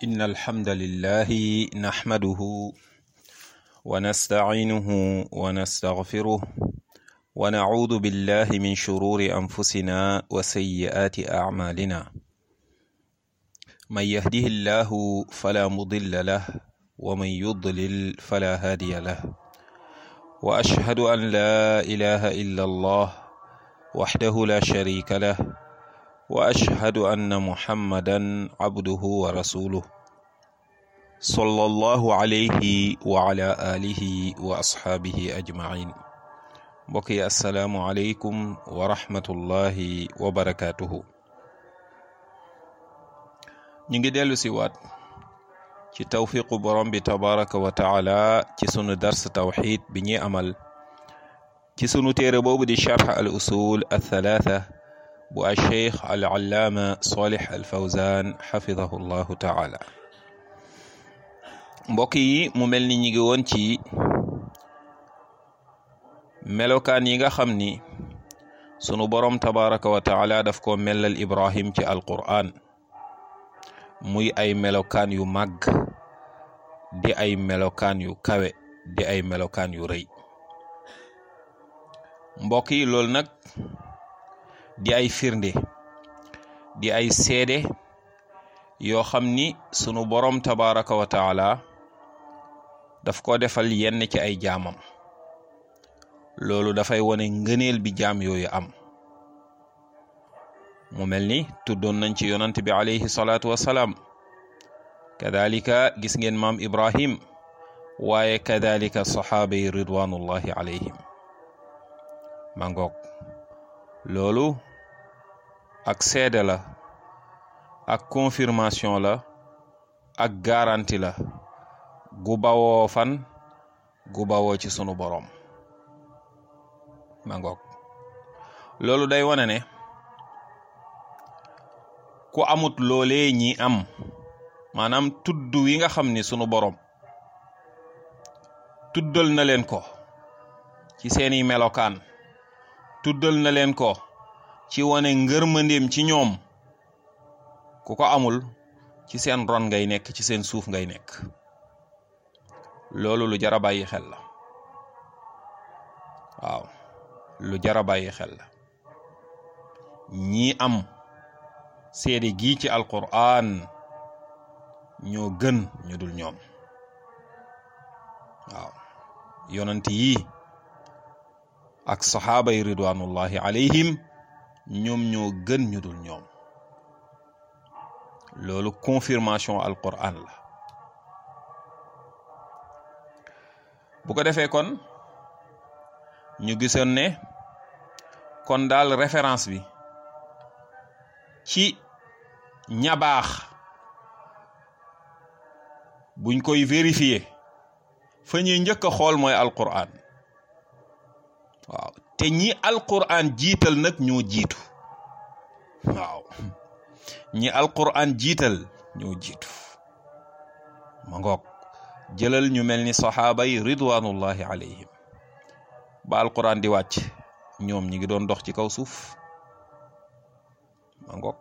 إن الحمد لله نحمده ونستعينه ونستغفره ونعوذ بالله من شرور أنفسنا وسيئات أعمالنا من يهده الله فلا مضل له ومن يضلل فلا هادي له وأشهد أن لا إله إلا الله وحده لا شريك له واشهد ان محمدا عبده ورسوله صلى الله عليه وعلى اله واصحابه اجمعين بقي السلام عليكم ورحمه الله وبركاته نيجي ديلو سي وات ci tawfiqu borom bi tabaraka wa taala ci sunu dars tawxid bi ñuy amal ci sunu téere boobu di charx al usul al thalatha bu alcheikh al allaama solih al fawzan xafidahu llahu taala mbokk yi mu mel ni ñi ngi woon ci melokaan yi nga xam ni sunu borom tabaraka wa taala daf ko mellal ibrahim ci alquran muy ay melokaan yu màgg di ay melokaan yu kawe di ay melokaan yu rëy mbokk yi loolu nag di ay firnde di ay seede yoo xam ni sunu borom tabaraka wa taala daf ko defal yenn ci ay jaamam loolu dafay wone ngëneel bi jaam yooyu am mu mel ni tuddoon nañ ci yonant bi alayhi salaatu wassalaam kadalika gis ngeen maam ibrahim waaye kadalika saxaaba yi ridwanullahi alayhim ma ngoog loolu ak seede la ak confirmation la ak garanti la gu bawoo fan gu bawoo ci sunu boroom ma ngoog loolu day wane ne ku amut loolee ñi am maanaam tudd wi nga xam ni sunu boroom tuddal na leen ko ci seeni melokaan tuddal na leen ko ci wane ngërmandeem ci ñoom ku ko amul ci seen ron ngay nekk ci seen suuf ngay nekk loolu lu jar a bàyyi xel la waaw lu jar a bàyyi xel la ñii am seede gii ci alquran ñoo gën ñu dul ñoom waaw yonent yi ak saxaaba yi ridwanullahi alayhim ñoom ñoo gën ñu dul ñoom loolu confirmation alquran la bu ko defee kon ñu gisoon ne kon daal référence bi ci ñabaax buñ koy vérifier fa ñuy njëkk a xool mooy alquran waaw te ñi alquran jiital nag ñoo jiitu waaw ñi alquran jiital ñoo jiitu ma ngoog jëlal ñu mel ni saxaaba yi ridwanullahi alayhim ba alquran di wàcc ñoom ñi ngi doon dox ci kaw suuf ma ngoog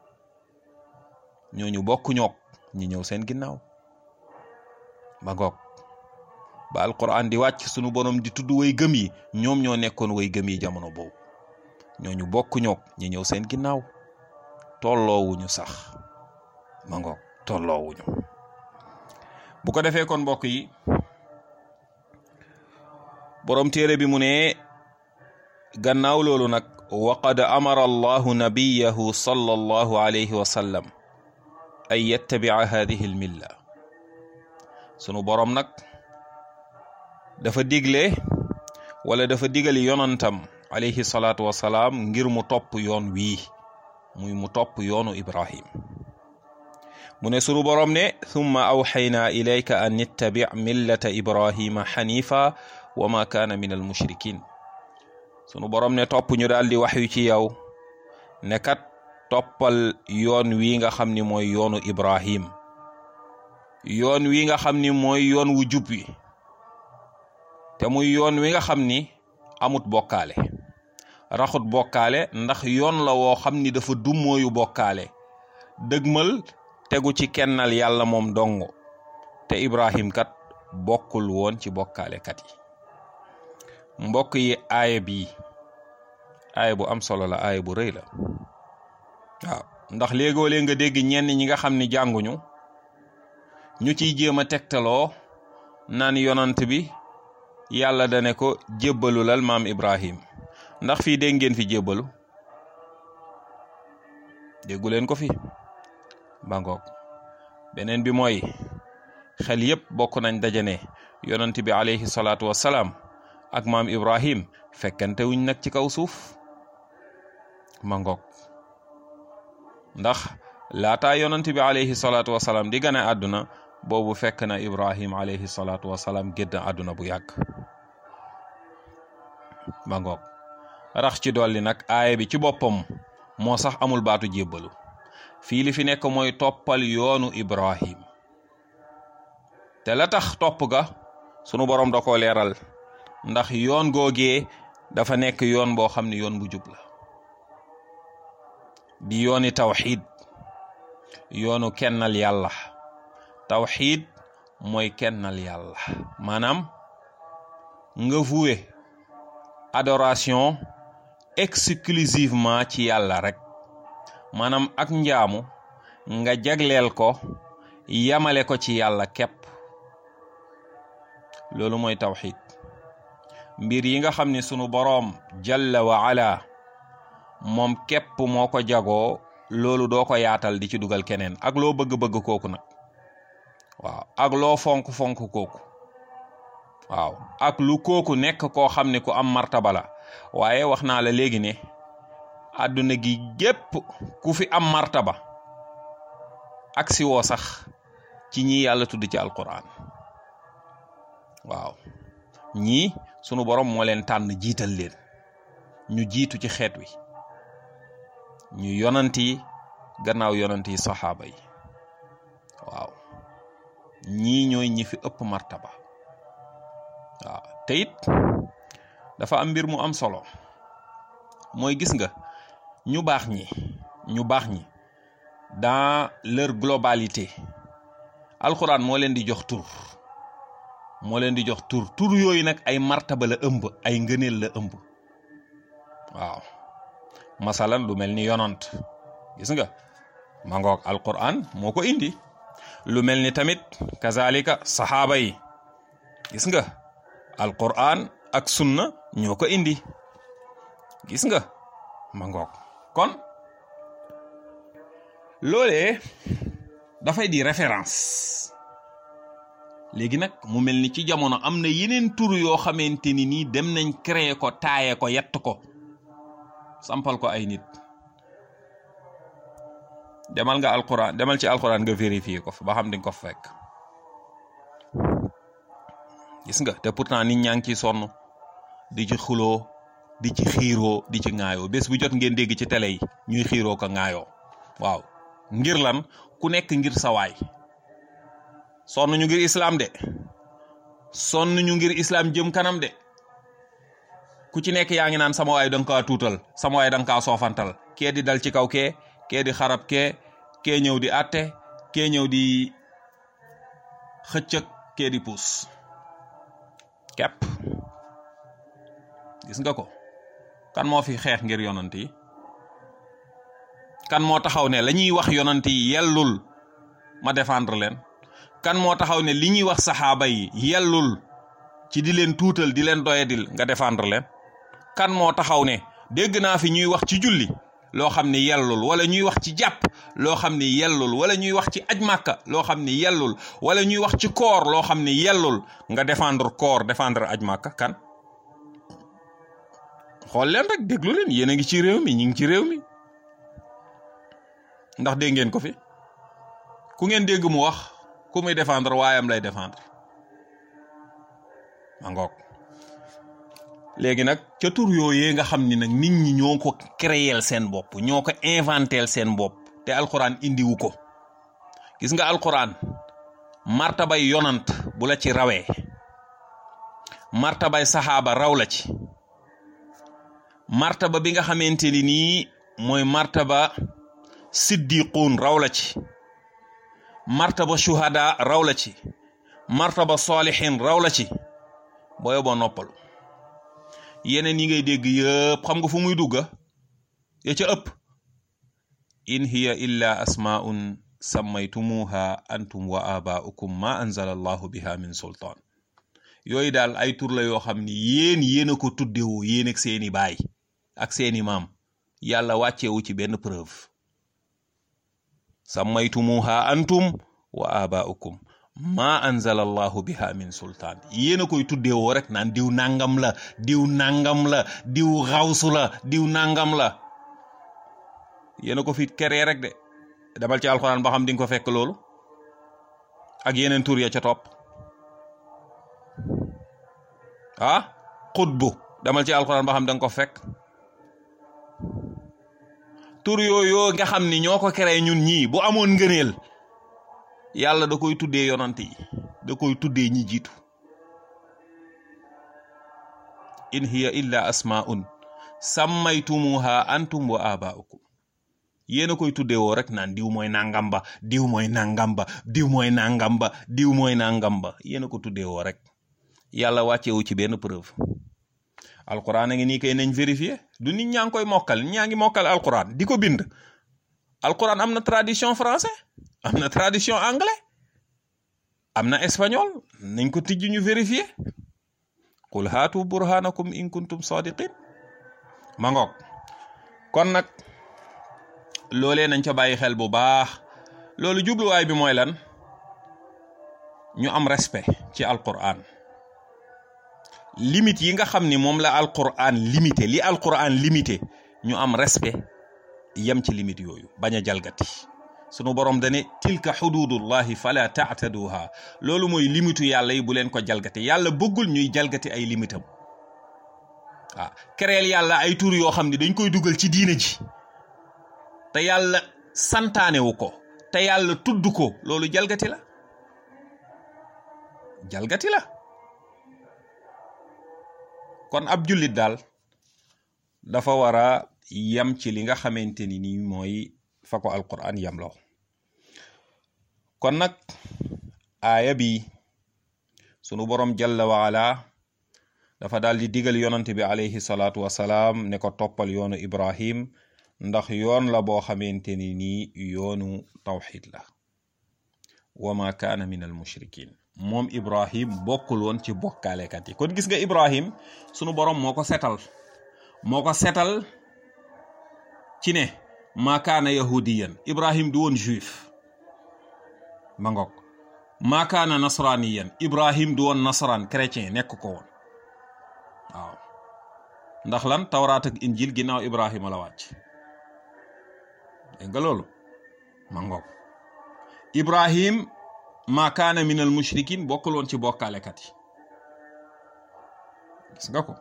ñooñu bokk ñoog ñi ñëw seen ginnaaw ma ngoog ba alquran di wàcc sunu borom di tudd way gëm yi ñoom ñoo nekkoon way gëm yi jamono boobu ñooñu bokk ñoog ñi ñëw seen ginnaaw tolloowuñu sax ma ngoog tolloowuñu bu ko defee kon mbokk yi borom téere bi mu ne gannaaw loolu nag waqad amara allahu nabiyahu sallallahu alayhi wa sallam an yattabica hadihi almilla sunu borom nag dafa digle wala dafa digali yonantam alayhi salaatu wasalaam ngir mu topp yoon wii muy mu topp yoonu ibrahim mu ne sunu boroom ne thumma awxaynaa ilayka an ittabi millata ibrahima xanifa wa ma kaana min al mushrikin sunu boroom ne topp ñu daal di wax yu ci yow ne kat toppal yoon wi nga xam ni mooy yoonu ibrahim yoon wi nga xam ni mooy yoon wu jub wi te muy yoon wi nga xam ni amut bokkaale raxut bokkaale ndax yoon la woo xam ni dafa dummóoyu bokkaale dëgmal tegu ci kennal yàlla moom dong te ibrahim kat bokkul woon ci bokkaalekat yi mbokk yi aaya bii aaya bu am solo la aaya bu rëy la waaw ndax léegoo lee nga dégg ñenn ñi nga xam ni jànguñu ñu ciy jéem a tegtaloo naan yonant bi yàlla dane ko jébbalu lal maam ibrahim ndax fii dégg ngeen fi jébbalu déggu leen ko fi bangoog beneen bi mooy xel yépp bokk nañ dajane yonant bi alayhi salaatu wassalaam ak maam ibrahim fekkante wuñ nag ci kaw suuf mangoog ndax laataa yonant bi alayhi salaatu wassalaam di gane àdduna boobu fekk na ibrahim alayhi salaatu wassalaam gédd àdduna bu yàgg mangoog rax ci dolli nag aaya bi ci boppam moo sax amul baatu jébbalu fii li fi nekk mooy toppal yoonu ibrahim te la tax topp ga sunu borom da koo leeral ndax yoon googee dafa nekk yoon boo xam ne yoon bu jub la di yooni tawxiid yoonu kennal yàlla tawxiid mooy kennal yàlla maanaam nga voué adoration exclusivement ci yàlla rek maanaam ak njaamu nga jagleel ko yamale ko ci yàlla képp loolu mooy tawxiid mbir yi nga xam ne sunu boroom jalla wa ala moom képp moo ko jagoo loolu doo ko yaatal di ci dugal keneen ak loo bëgg-bëgg kooku nag waaw ak loo fonk-fonk kooku waaw ak lu kooku nekk koo xam ne ku am martaba la waaye wax naa la léegi ne àdduna gi gépp ku fi am martaba ak si woo sax ci ñi yàlla tudd ci alquran waaw ñii sunu borom moo leen tànn jiital leen ñu jiitu ci xeet wi ñu yonant yi gannaaw yonant yi saxaaba yi waaw ñii ñooy ñi fi ëpp martaba waaw te it dafa am mbir mu am solo mooy gis nga ñu baax ñi ñu baax ñi dans leur globalité alxuraan moo leen di jox tur moo leen di jox tur tur yooyu nag ay martaba la ëmb ay ngëneel la ëmb waaw masalan lu mel ni yonant gis nga ma ngoog alquran moo ko indi lu mel ni tamit kazalika saxaaba yi gis nga alquran ak sunna ñoo ko indi gis nga ma ngoog kon loolee dafay di référence léegi nag mu mel ni ci jamono am na yeneen tur yoo xamante ni nii dem nañ créer ko taaye ko yett ko sampal ko ay nit demal nga alquran demal ci alquran nga vérifier ko fa ba xam di nga ko fekk gis nga te pourtant nit ñaa ngi ciy sonn di ci xuloo di ci xiiroo di ci ŋaayoo bés bu jot ngeen dégg ci télé yi ñuy xiiroo ko ŋaayoo waaw ngir lan ku nekk ngir sawaay sonn ñu ngir islam de sonn ñu ngir islam jëm kanam de ku ci nekk yaa ngi naan sama waay da nga kaa tuutal sama waay da nga kaa soofantal kee di dal ci kaw kee kee di xarab kee kee ñëw di atte kee ñëw di xëccëg kee di puus kepp gis nga ko kan moo fi xeex ngir yonant yi kan moo taxaw ne la ñuy wax yonant yi yellul ma défendre leen kan moo taxaw ne li ñuy wax saxaaba yi yellul ci di leen tuutal di leen doyadil nga défendre leen kan moo taxaw ne dégg naa fi ñuy wax ci julli loo xam ni yellul wala ñuy wax ci jàpp loo xam ni yellul wala ñuy wax ci aj màkka loo xam ni yellul wala ñuy wax ci koor loo xam ni yellul nga défendre koor défendre aj màkka kan xool leen rek déglu leen yéen a ngi ci réew mi ñu ngi ci réew mi ndax dégg ngeen ko fi ku ngeen dégg mu wax ku muy défendre waayam lay défendre ma ngoog léegi nag ca tur yooyee nga xam ni nag nit ñi ñoo ko créer seen bopp ñoo ko inventel seen bopp te alxuraan indiwu ko gis nga alxuraan martabay yonant bu la ci rawee martabay saxaaba raw la ci martaba bi nga xamante ni nii mooy martaba siddiquun raw la ci martaba shuhada raw la ci martaba salihin raw la ci booyo boo noppalu yeneen yi ngay dégg yëpp xam nga fu muy dugga ya ca ëpp in hiya illa asmaun sammaytumuha antum wa abaukum ma anzala allahu biha min sultaan yooyu daal ay tur la yoo xam ni yéen yéen a ko tuddewoo yéen ak seeni baay ak seeni maam yàlla wàccewu ci benn preuve sammaytumuha antum wa abaukum ma anzala allahu biha min sultaan yéen a koy tuddewoo rek naan diw nangam la diw nangam la diw xawsu la diw nangam la yéen a ko fi keree rek de demal ci alxuraan ba xam di nga ko fekk loolu ak yeneen tur ya ca topp ah xutbu demal ci alxuraan ba xam da nga ko fekk tur yooyu nga xam ni ñoo ko keree ñun ñii bu amoon ngëneel yàlla da koy tuddee yonante yi da koy tuddee ñi jiitu in hiya illa asmaun sammaytumuha antum wa abaukum yéen a koy tuddee woo rek naan diw mooy nangam ba diw mooy nangam ba diw mooy nangam ba diw mooy nangam ba yéen a ko tuddee woo rek yàlla wàccewu ci benn preuve alquran a ngi nii kay nañ vérifier du nit ñaa ngi koy mokkal ñaa ngi mokkal alquran di ko bind alquran am na tradition français am na tradition anglais am na espagnol nañ ko tijj ñu vérifier qul haatu burhanakum in kuntum sadiqin ma ngoog kon nag loolee nañ ca bàyyi xel bu baax loolu jubluwaay bi mooy lan ñu am respect ci alquran limite yi nga xam ni moom la alquran limité li alquran limité ñu am respect yem ci limite yooyu bañ a jalgati sunu borom dane tilka xududullahi fala taataduha loolu mooy limitu yàlla yi bu leen ko jalgati yàlla bëggul ñuy jalgati ay limitam waaw kereel yàlla ay tur yoo xam ne dañ koy dugal ci diina ji te yàlla santaanewu ko te yàlla tudd ko loolu jalgati la jalgati la kon ab jullit daal dafa war a yam ci li nga xamante ni nii mooy fa ko alquran yamloo kon nag aaya bi sunu borom jalla waala dafa daal di digal yonante bi alayhi salaatu wasalaam ne ko toppal yoonu ibrahim ndax yoon la boo xamante ni nii yoonu tawxid la wa ma kaana min al mushrikin moom ibrahim bokkul woon ci bokkaalekat yi kon gis nga ibrahim sunu borom moo ko setal moo ko setal ci ne ma kaana yahudiyan ibrahim du woon juif ma ngoog ma kaana nasraniyan ibrahim du woon nasran chrétien nekk ko woon waaw ndax lan tawraat ak injil ginnaaw ibrahima la wàcc dégg nga loolu ma ngoog ibrahim ma kaana min al mushrikin bokkul woon ci bokkaalekat yi gis nga ko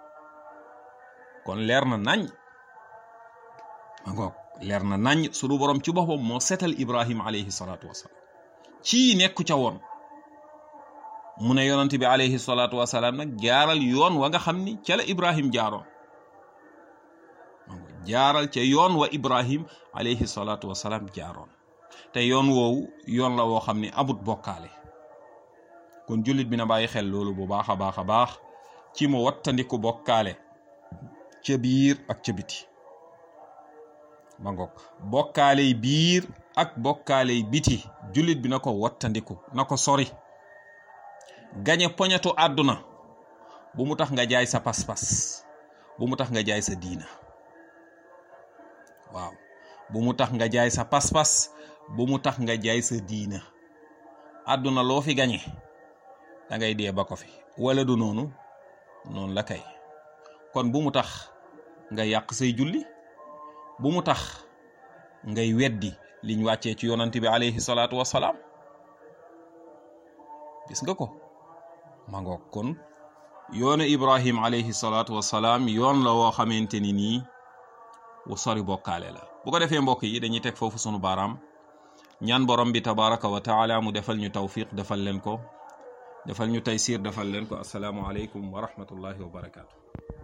kon leer na nañ ma ngoog leer na nañ sunu borom ci boppam moo setal ibrahim alayhi salaatu wasalaam ci nekku ca woon mu ne yonent bi alayhi salaatu wasalaam nag jaaral yoon wa nga xam ni ca la ibrahim jaaroon jaaral ca yoon wa ibrahim alayhi salaatu wasalaam jaaroon te yoon woowu yoon la woo xam ni amut bokkaale kon jullit bi na bàyyi xel loolu bu baax a baax a baax ci mu wattandiku bokkaale ca biir ak ca biti ma ngoog bokkaaley biir ak bokkaaley biti jullit bi na ko wattandiku na ko sori gañe poñetu àdduna bu mu tax nga jaay sa pas-pas bu mu tax nga jaay sa diina waaw bu mu tax nga jaay sa pas-pas bu mu tax nga jaay sa diina àdduna loo fi gañe da ngay dee ba ko fi wala du noonu noonu la kay kon bu mu tax nga yàq say julli bu mu tax ngay weddi liñ wàccee ci yonante bi alayhi salaatu wasalaam gis nga ko ma ngoog kon yoonu ibrahim alayhi salaatu wasalaam yoon la woo xamante ni nii wu sori bokkaale la bu ko defee mbokk yi dañuy teg foofu sunu baaraam ñaan borom bi tabaraka wa taala mu defal ñu tawfiq defal leen ko defal ñu taysir defal leen ko asalaamu aleykum wa rahmatullahi wa barakaatu